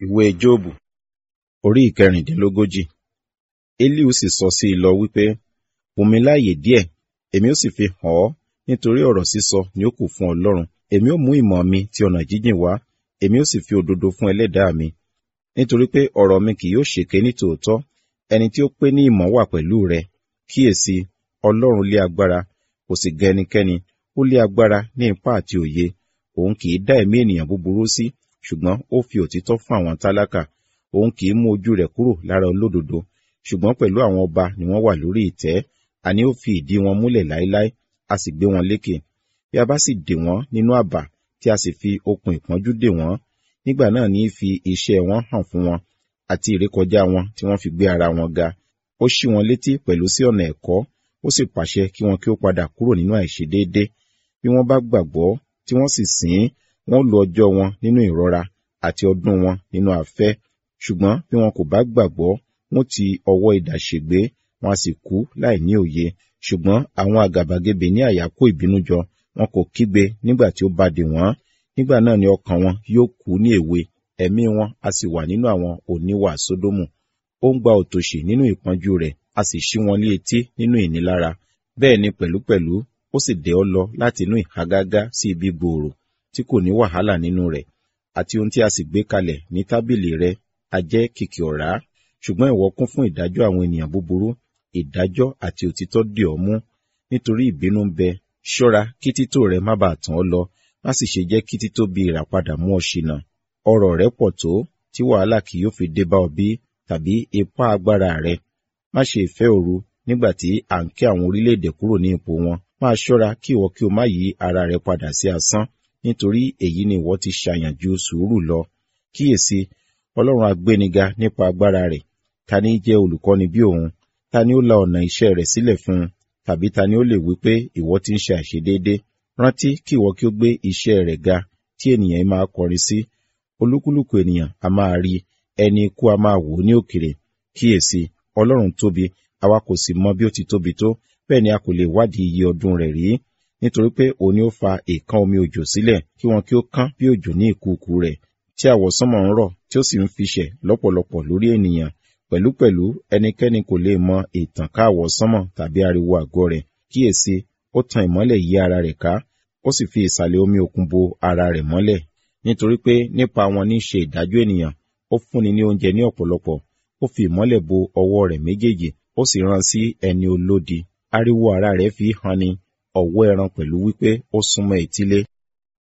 ìwé Jóòbù orí ìkẹrìndínlógójì. Elihu sì sọ sí i lọ wípé, Fún mi láàyè díẹ̀, èmi ó sì fi hàn ọ́, nítorí ọ̀rọ̀ sísọ ni ó kù fún Ọlọ́run. Èmi ó mú ìmọ̀ mi ti ọ̀nà jíjìn wá, èmi ó sì fi òdodo fún ẹlẹ́dàá mi. Nítorí pé ọ̀rọ̀ mi kì yóò ṣèké ní tòótọ́, ẹni tí ó pé ní ìmọ̀ wà pẹ̀lú rẹ. Kíyèsi, Ọlọ́run lé agbára, kò sì gẹ ẹnikẹ́ni, ó lé agbára ní ipá àti òye. Òun kì í dá ẹ̀mí ènìyàn búburú sí, ṣùgbọ́n ó fi òtítọ́ fún àwọn tálákà. Òun kì í mú ojú rẹ̀ kúrò lára olódodo, ṣùgbọ́n pẹ̀lú àwọn ọba ni wọ́n wà lórí ìtẹ́. Àní ó fi ìdí wọn múlẹ̀ láéláé, a sì gbé wọn lékè. Bí a bá sì dè wọ́n nínú àbà, tí a sì fi okùn ìpọ́njú dè wọ́n, nígbà náà ní í fi iṣẹ́ wọn hàn fún wọn, àti ìrékọjá wọn tí wọ́n fi gbé ara wọn ga. Ó ṣí wọn létí pẹ̀lú sí ọ̀nà ẹ̀kọ́, ó sì pàṣẹ kí wọn kí ó padà kúrò nínú àìṣedéédé. Bí wọ́n bá gbàgbọ́, tí wọ́n sì sìn ín, wọn ó lo ọjọ́ wọn nínú ìrora, àti ọdún wọn nínú afẹ́. Ṣùgbọ́n bí wọn kò bá gbàgbọ́, wọn ti ọwọ́ idà ṣègbé, wọn a sì kú láì ní òye. Ṣùgbọ́n àwọn àgàbàgebè ní àyà kó ìbínú jọ, wọn kò kígbe nígbà tí ó bá dè wọ́n. Nígbà náà ni ọkàn wọn yóò kú ní èwe, ẹ̀mí wọn a sì wà nínú àwọn oníwà Sódómù. Ó ń gba òtòṣì nínú ìpọ́njú rẹ̀, a sì ṣí wọn ní etí nínú ìnilára. Bẹ́ẹ̀ ni pẹ̀lúpẹ̀lú, ó sì dẹ̀ ọ́ lọ láti inú ìhágágá sí ibi gbòòrò, tí kò ní wàhálà nínú rẹ̀. Àti ohun tí a sì gbé kalẹ̀ ní tábìlì rẹ, a jẹ́ kìkì ọ̀rá. Ṣùgbọ́n ìwọ kún fún ìdájọ́ àwọn ènìyàn búburú, ìdájọ́ àti òtítọ́ dì ọ́ mú. Nítorí ìbínú ń bẹ, ṣọ́ra kí títò rẹ má bàa tàn ọ́ lọ, má sì ṣe jẹ́ kí títóbi ìràpadà mú ọ ṣìnà. Ọrọ̀ rẹ pọ̀ tó, tí wàhálà kì yóò fi dé bá ọ bí, tàbí ipá agbára rẹ. Má ṣe ìfẹ́ òru nígbà tí à ń ké àwọn orílẹ̀-èdè kúrò ní ipò wọn. Máa ṣọ́ra kí ìwọ kí o má yí ara rẹ padà sí asán, nítorí èyí ni ìwọ ti ṣàyàn ju sùúrù lọ. Kíyèsi, Ọlọ́run agbéniga nípa agbára rẹ̀. Ta ní jẹ́ olùkọ́ni bí òun? Ta ni ó la ọ̀nà iṣẹ́ rẹ̀ sílẹ̀ fún un? Tàbí ta ni ó lè wí pé ìwọ ti ń ṣe àìṣedéédé? Rántí kí ìwọ kí ó gbé iṣẹ́ rẹ̀ ga, tí ènìyàn máa kọrin sí. Olúkúlùkù ènìyàn a máa rí, ẹni ikú a máa wò ó ní òkèrè. Kíyèsi, Ọlọ́run tóbi, àwa kò sì mọ bí ó ti tóbi tó, bẹ́ẹ̀ ni a kò lè wádìí iye ọdún rẹ̀ rí. Nítorí pé òun ni ó fa ìkan omi òjò sílẹ̀, kí wọn kí ó kán bí òjò ní ìkùùkù rẹ̀, tí àwọsánmọ̀ ń rọ̀, tí ó sì ń fiṣẹ̀ lọ́pọ̀lọpọ̀ lórí ènìyàn. Pẹ̀lúpẹ̀lú ẹnikẹ́ni kò lè mọ ìtànká àwọsánmọ̀ tàbí ariwo àgọ́ rẹ̀. Kíyèsi, ó tan ìmọ́lẹ̀ yí ara rẹ̀ ká, ó sì fi ìsàlẹ̀ omi òkun bo ara rẹ̀ mọ́lẹ̀. Nítorí pé nípa wọn ní ṣe ìdájọ́ ènìyàn, ó fúnni ní oúnjẹ ní ọ̀pọ̀lọpọ̀, ó fi ìmọ́lẹ̀ bo ọwọ́ rẹ̀ méjèèjì, ó sì rán sí ẹni olódi. Ariwo ara rẹ̀ fi hàn ni, ọ̀wọ́ ẹran pẹ̀lú wípé ó súnmọ́ etílé.